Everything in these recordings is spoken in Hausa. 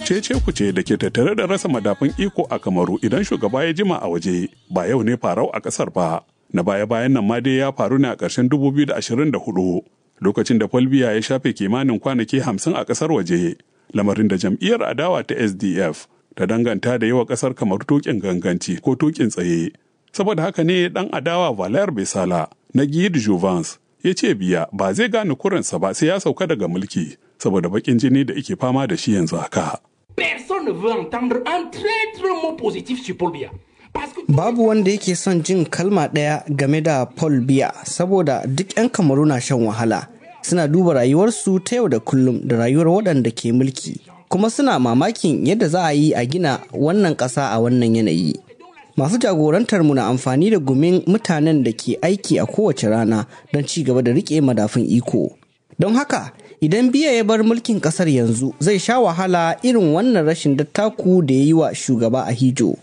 cece kuce da ke tattare da rasa madafun iko a kamaru idan shugaba ya jima a waje ba yau ne farau a kasar ba na baya bayan nan ma dai ya faru ne a ƙarshen 2024 lokacin da Folbiya ya shafe kimanin kwanaki 50 a ƙasar waje lamarin da jam'iyyar adawa ta SDF ta danganta da yawa ƙasar kamar tukin ganganci ko tukin tsaye saboda haka ne dan adawa Valer Besala na Guy Jouvence ya ce biya ba zai gane kurinsa ba sai ya sauka daga mulki saboda bakin jini da ike fama da shi yanzu haka. Personne ne veut entendre un traître mot positif sur Paul Biya. Babu wanda yake son jin kalma ɗaya game da Paul Biya saboda duk 'yan kamaru na shan wahala. Suna duba rayuwarsu ta yau da kullum da rayuwar waɗanda ke mulki. Kuma suna mamakin yadda za a yi a gina wannan ƙasa a wannan yanayi. Masu jagorantar mu na amfani da gumin mutanen da ke aiki a kowace rana don ci gaba da riƙe madafun iko. Don haka, idan biya ya bar mulkin ƙasar yanzu zai sha wahala irin wannan rashin dattaku da ya yi wa shugaba a hijo.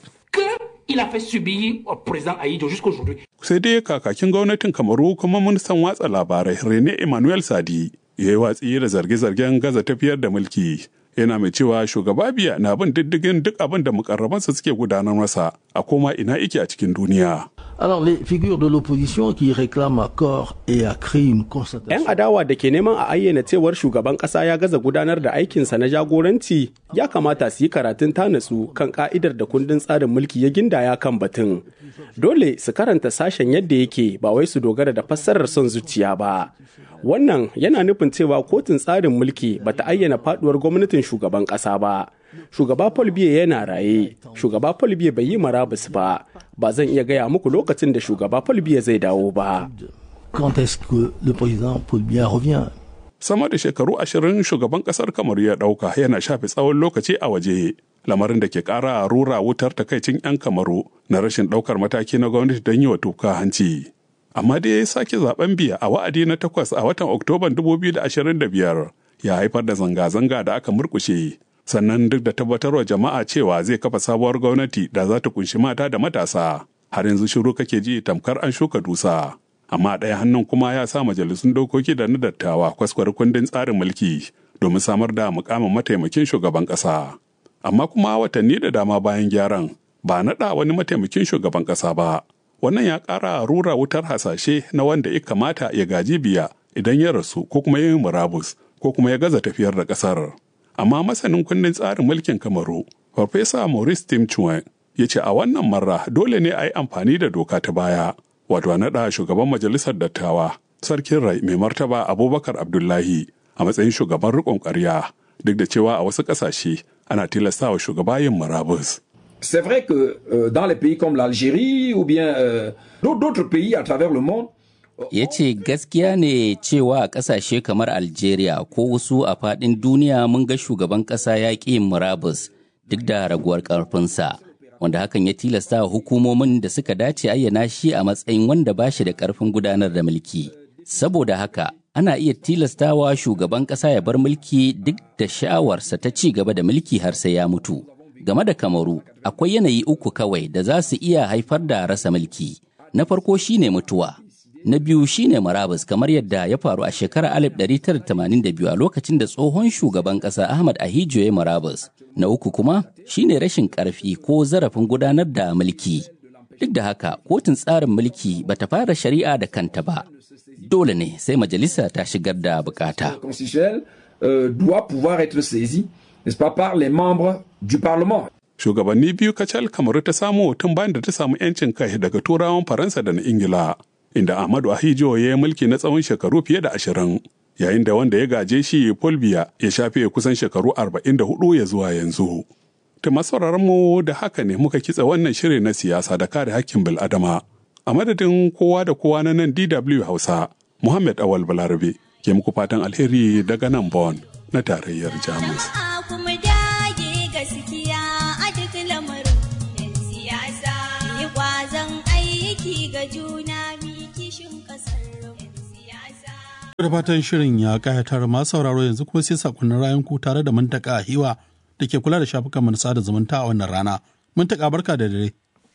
il a fait subir au président Aïdjo jusqu'aujourd'hui. Sai dai kakakin gwamnatin Kamaru kuma ministan watsa labarai Rene Emmanuel Sadi ya yi watsi da zarge-zargen gaza tafiyar da mulki. Yana mai cewa shugaba biya na bin diddigin duk abin da mukarrabansa suke gudanar masa a koma ina ike a cikin duniya. Alors les figures de l'opposition qui réclament à corps et à cri une 'Yan constatation. adawa da ke neman a ayyana cewar shugaban ƙasa ya gaza gudanar da aikinsa na jagoranci ya kamata su yi karatun tanatsu kan ka'idar da kundin tsarin mulki ya gindaya kan batun. Dole su karanta sashen yadda yake ba wai su dogara da fassarar son zuciya ba. Wannan yana nufin cewa kotun tsarin mulki bata ayyana faduwar gwamnatin shugaban ƙasa ba. Shugaba Paul Biya yana raye, shugaba Paul Biya bai yi marabus ba, ba zan iya gaya muku lokacin da shugaba Paul Biya zai dawo ba. Quand est-ce que le président Paul Biya revient Sama da shekaru ashirin shugaban kasar Kamaru ya ɗauka yana shafe tsawon lokaci a waje. Lamarin da ke ƙara rura wutar takaicin 'yan Kamaru na rashin ɗaukar mataki na gwamnati don yi wa tuka hanci. Amma dai ya sake zaben biya a wa'adi na takwas a watan Oktoban 2025 ya haifar da zanga-zanga da aka murkushe. Sannan duk da tabbatarwa jama'a cewa zai kafa sabuwar gwamnati da za ta kunshi mata da matasa. Har yanzu shiru kake ji tamkar an shuka dusa. amma ɗaya hannun kuma ya sa majalisun dokoki da na dattawa kwaskwar kundin tsarin mulki domin samar da mukamin mataimakin shugaban ƙasa. Amma kuma watanni da dama bayan gyaran ba naɗa wani mataimakin shugaban ƙasa ba. Wannan ya ƙara rura wutar hasashe na wanda ya kamata ya gaji biya idan ya rasu ko kuma ya yi murabus ko kuma ya gaza tafiyar da ƙasar. Amma masanin kundin tsarin mulkin Kamaru, Farfesa Maurice Tim Chuen, ya ce a wannan marra dole ne a yi amfani da doka ta baya. wato a naɗa shugaban majalisar dattawa sarkin rai mai martaba abubakar abdullahi a matsayin shugaban riƙon ƙarya duk da cewa a wasu ƙasashe ana tilastawa shugaba yin murabus. C'est vrai que euh, dans les pays comme l'Algérie ou bien euh, d'autres d'autres pays à travers le monde, ya ce gaskiya ne cewa a ƙasashe kamar algeria ko wasu a faɗin duniya mun ga shugaban ƙasa ya ƙi yin murabus duk da raguwar ƙarfinsa wanda hakan ya tilasta wa hukumomin da suka dace ayyana shi a matsayin wanda ba shi da ƙarfin gudanar da mulki saboda haka ana iya tilastawa shugaban ƙasa ya bar mulki duk da sha'awarsa ta ci gaba da mulki har sai ya mutu game da kamaru akwai yanayi uku kawai da za su iya haifar da rasa mulki na farko shine mutuwa Na biyu shine marabus kamar yadda ya faru a shekarar 1982 a lokacin da tsohon shugaban ƙasa Ahmad Ahijo ya marabus. Na uku kuma shine rashin ƙarfi ko zarafin gudanar da mulki. Duk da haka, kotun tsarin mulki bata fara shari'a da kanta ba. Dole ne sai majalisa ta shigar da bukata. constitutionnel euh, doit pouvoir être saisi, n'est-ce pas, par les membres du Parlement. Shugabanni biyu kacal kamaru ta samu tun bayan da ta samu 'yancin kai daga turawan Faransa da na Ingila. inda Ahmadu Ahijo ya yi mulki na tsawon shekaru fiye da ashirin, yayin da wanda ya gaje shi Paul Biya ya shafe kusan shekaru arba'in da hudu ya zuwa yanzu. Ta mu da haka ne muka kitsa wannan shiri na siyasa da kare hakkin bil'adama. A madadin kowa da kowa na nan DW Hausa, Muhammad Awal Balarabe ke muku fatan alheri daga nan Bon na tarayyar Jamus. kuma dage gaskiya a duk lamarin yan siyasa yi kwazon aiki ga juna mi kishin kasar yan siyasa Da fatan shirin ya kayatar masu sauraro yanzu kuma sai sakonnin rayan ku tare da mantaka a hiwa da ke kula da shafukan mu na sada zumunta a wannan rana. Mantaka barka da dare.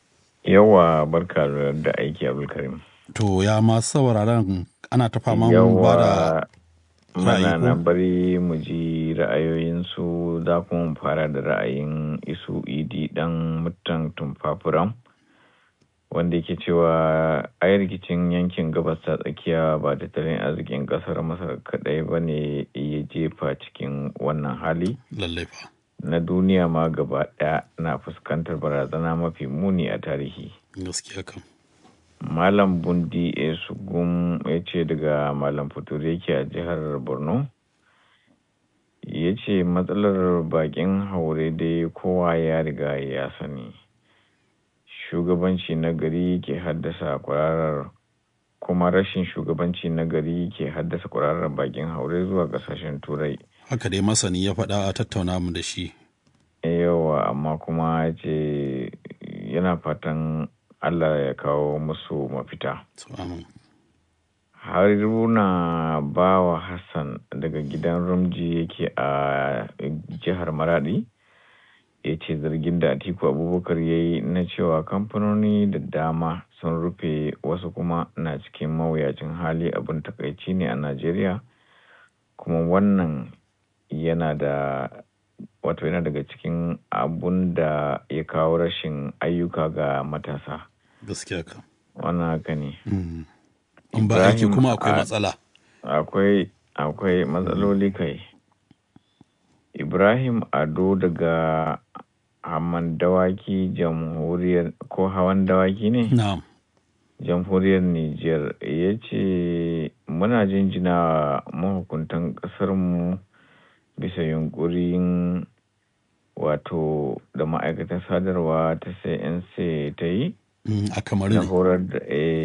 Yawa barka da aiki Abdulkarim. To ya masu sauraron ana ta fama mu ba da Yawa mana na bari mu ji ra'ayoyinsu za kuma mu fara da ra'ayin isu idi dan mutan tumfafuram wanda yake cewa ai rikicin yankin gabas ta tsakiya ba tattalin arzikin kasar masar kadai ba ne ya jefa cikin wannan hali na duniya ma gaba daya na fuskantar barazana mafi muni a tarihi gaskiya kam malam bundi esugum ya ce daga malam fitur yake a jihar borno ya ce matsalar bakin haure dai kowa ya riga ya sani shugabanci na gari ke haddasa kwararar kuma rashin shugabanci na gari ke haddasa kwararar bakin haure zuwa kasashen turai haka dai masani ya faɗa a tattauna mu da shi yawa amma kuma ce yana fatan allah ya kawo musu mafita haruna bawa hassan daga gidan rumji yake a jihar maradi ya ce zargin da atiku abubakar ya yi na cewa kamfanoni da dama sun rufe wasu kuma na cikin mawuyacin hali abin takaici ne a najeriya kuma wannan yana da wato yana daga cikin abun da ya kawo rashin ayyuka ga matasa gaskiya ka wannan haka ne in ba aiki kuma akwai matsala akwai akwai matsaloli kai ibrahim ado daga haman dawaki jamhuriyar ko hawan dawaki ne na'am jamhuriyar niger ya ce muna jinjina mahukuntan kasarmu bisa yunkurin wato da ma'aikatan sadarwa ta cnc ta yi a kamar na horar da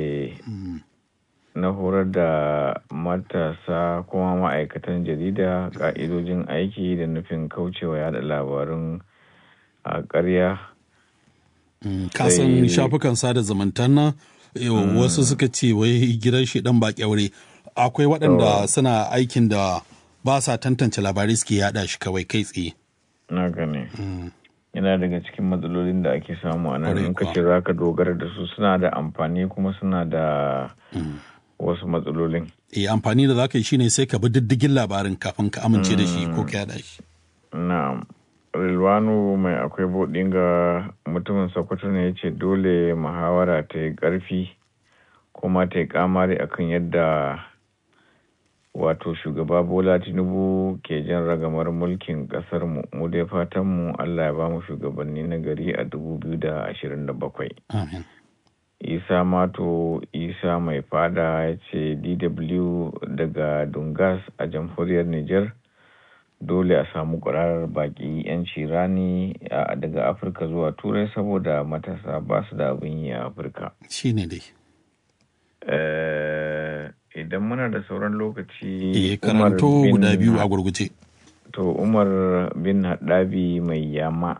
na horar da matasa kuma ma'aikatan jarida ka'idojin aiki da nufin kaucewa yada labarun a ƙarya kasan shafukan sada zumuntan nan wasu suka ce wai gidan shi dan ba kyaure akwai waɗanda suna aikin da ba sa tantance labarai suke yada shi kawai kai tsaye na gane yana daga cikin matsalolin da ake samu a nan in kace za ka dogara da su suna da amfani kuma suna da wasu matsalolin eh amfani da za ka yi shine sai ka bi diddigin labarin kafin ka amince da shi ko ka yada shi na'am rilwanu mai akwai bodin ga mutumin sokoto ne ya ce dole muhawara ta yi ƙarfi kuma ta yi kamari akan yadda wato shugaba bola tinubu ke jan ragamar mulkin kasar mu mu dai fatan mu allah ya ba mu shugabanni na gari a 2027 amin isa mato isa mai fada ya ce dw daga dungas a jamhuriyar niger dole a samu kwararar baki 'yanci rani daga afirka zuwa turai saboda matasa ba su da abin yi a afirka shi ne dai idan muna da sauran lokaci eh karanto guda biyu a gurguje to umar bin haɗabi mai yama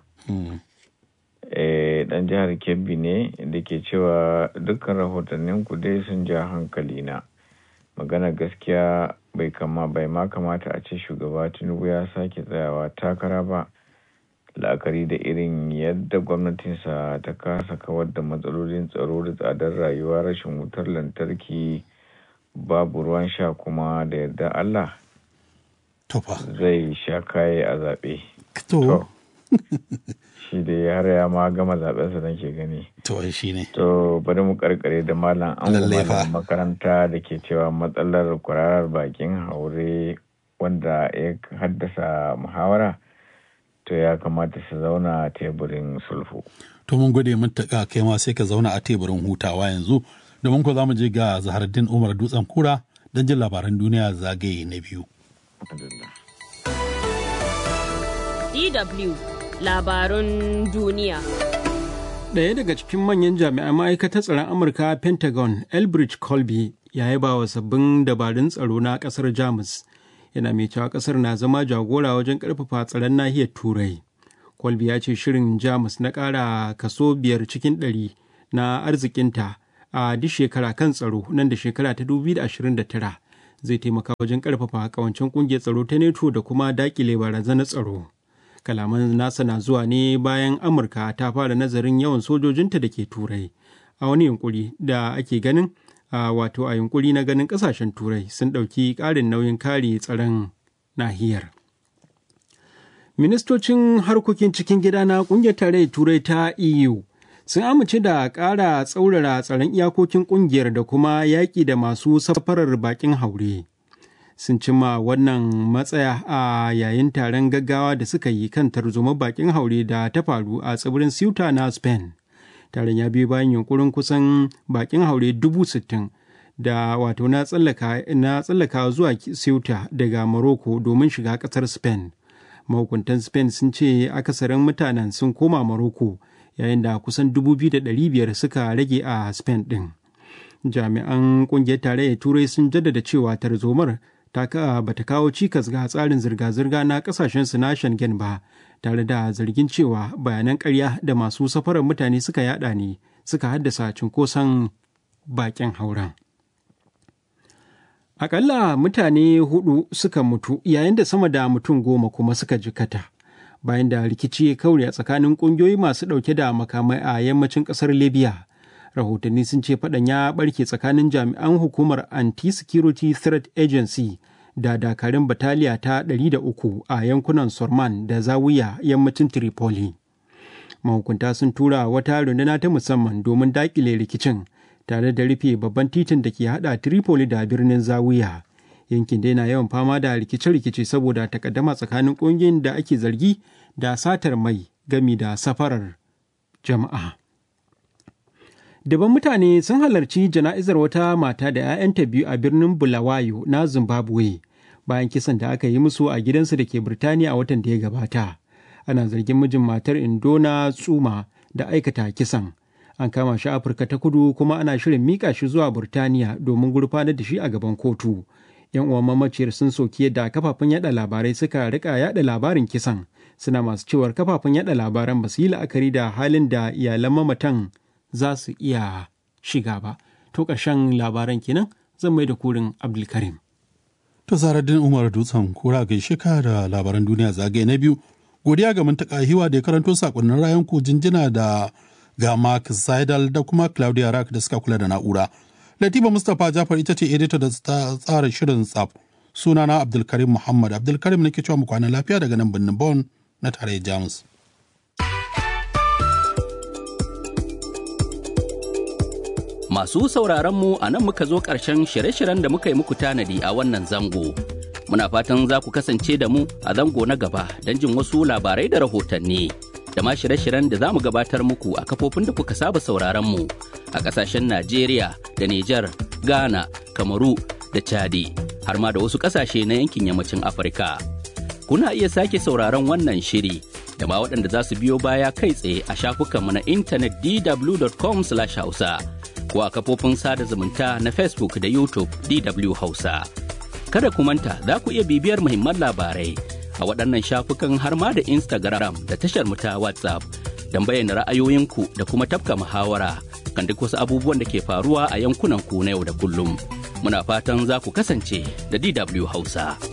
dan jihar kebbi ne da ke cewa dukkan rahotannin ku dai sun ja hankali na magana gaskiya bai kama bai ma kamata a ce shugaba tinubu ya sake tsayawa takara ba la'akari da irin yadda gwamnatinsa ta kasa kawar da matsalolin tsaro da tsadar rayuwa rashin wutar lantarki babu ruwan sha kuma da yarda allah zai sha kaye a zaɓe to shi da har ya ma gama zaɓensa don ke gani to shi ne to bari mu karkare da malam an makaranta da ke cewa matsalar kwararar bakin haure wanda ya haddasa muhawara to ya kamata su zauna a teburin sulhu. To mun gode mun taƙa kai ma sai ka zauna a teburin hutawa yanzu domin ko za mu je ga Zaharaddin Umar Dutsen Kura don jin labaran duniya zagaye na biyu. DW labarun duniya. Ɗaya daga cikin manyan jami'an ma'aikatar tsaron Amurka Pentagon, Elbridge Colby, ya yaba wa sabbin dabarun tsaro na ƙasar Jamus. yana mai cewa kasar na zama jagora wajen karfafa tsaron nahiyar turai kwalbi ya ce shirin jamus na kara kaso biyar cikin ɗari na arzikinta a duk shekara kan tsaro nan da shekara ta 2029 zai taimaka wajen karfafa kawancin kungiyar tsaro ta neto da kuma dakile barazanar tsaro kalaman nasa na zuwa ne bayan amurka ta fara nazarin yawan sojojinta da ke turai a wani yunkuri da ake ganin a wato a yunkuri na ganin ƙasashen turai sun ɗauki ƙarin nauyin kare tsaron nahiyar. Ministocin harkokin cikin gida na ƙungiyar tarayyar turai ta EU sun amince da ƙara tsaurara tsaron iyakokin ƙungiyar da kuma yaƙi da masu safarar baƙin haure. Sun cimma wannan matsaya a yayin taron gaggawa da suka yi kan tarzoma baƙin haure da ta faru a tsibirin Ceuta na Spain. Taron ya biyo bayan yunkurin kusan baƙin haure dubu sittin da wato na tsallaka zuwa Ceuta daga Morocco domin shiga ƙasar Spain. Mahukuntan Spain sun ce akasarin mutanen sun koma Morocco yayin da kusan 2,500 suka rage a Spain ɗin. Jami'an ƙungiyar tarayyar Turai sun jaddada cewa tarzomar ta ba ta kawo cikas ga tsarin zirga-zirga na kasashen su na Schengen ba, tare da zargin cewa bayanan ƙarya da masu safarar mutane suka yada ne suka haddasa cunkoson bakin hauren. Akalla mutane hudu suka mutu yayin da sama da mutum goma kuma suka jikata. Bayan da rikici ya kaure a tsakanin kungiyoyi masu dauke da makamai a yammacin kasar Libya. Rahotanni sun ce faɗan ya barke tsakanin jami'an hukumar Anti-Security Threat Agency da dakarun bataliya ta 300 a yankunan Sorman da Zawiya yammacin Tripoli. Mahukunta sun tura wata runduna ta musamman domin daƙile rikicin. tare da rufe babban titin da ke hada Tripoli da birnin Zawiya. Yankin dai na yawan fama da rikice-rikice saboda takaddama tsakanin ƙungiyoyin da ake zargi da satar mai gami da safarar jama'a. Daban mutane sun halarci jana'izar wata mata da 'ya'yanta biyu a birnin Bulawayo na Zimbabwe bayan kisan da aka yi musu a gidansu da ke Birtaniya a watan da ya gabata. Ana zargin mijin matar Indona Tsuma da aikata kisan. an kama shi afirka ta kudu kuma ana shirin mika shi zuwa burtaniya domin gurfanar da shi a gaban kotu yan uwan mamaciyar sun soki yadda kafafen yada labarai suka rika yada labarin kisan suna masu cewar kafafen yada labaran ba su yi la'akari da halin da iyalan mamatan za su iya shiga ba to ƙarshen labaran kenan zan mai da kurin abdulkarim to zaradin umar dutsen kura gaishe ka da labaran duniya zagaye na biyu godiya ga mantaka hiwa da ya karanto sakonnin rayan ku jinjina da ga Mark Seidel da kuma Claudia Rack da suka kula da na'ura. Latifa Mustapha Jafar ita ce edita da ta tsara shirin tsaf. Sunana Abdulkarim Muhammad Abdulkarim nake cewa mu kwana lafiya daga nan birnin Bonn na tarayyar Jamus. Masu sauraron mu a nan muka zo ƙarshen shirye-shiryen da muka yi muku tanadi a wannan zango. Muna fatan za ku kasance da mu a zango na gaba don jin wasu labarai da rahotanni. da ma shirye-shiryen da za mu gabatar muku a kafofin da kuka saba sauraron mu a ƙasashen Najeriya da Nijar, Ghana, Kamaru da Chadi har ma da wasu ƙasashe na yankin yammacin Afirka. Kuna iya sake sauraron wannan shiri da ma waɗanda za su biyo baya kai tsaye a shafukanmu na intanet dw.com/hausa ko a kafofin sada zumunta na Facebook da YouTube DW Hausa. Kada ku manta za ku iya bibiyar muhimman labarai a waɗannan shafukan har ma da Instagram da tashar mu ta WhatsApp don bayyana ra'ayoyinku da kuma tafka muhawara kan duk wasu abubuwan da ke faruwa a yankunan ku na yau da kullum. Muna fatan za ku kasance da DW Hausa.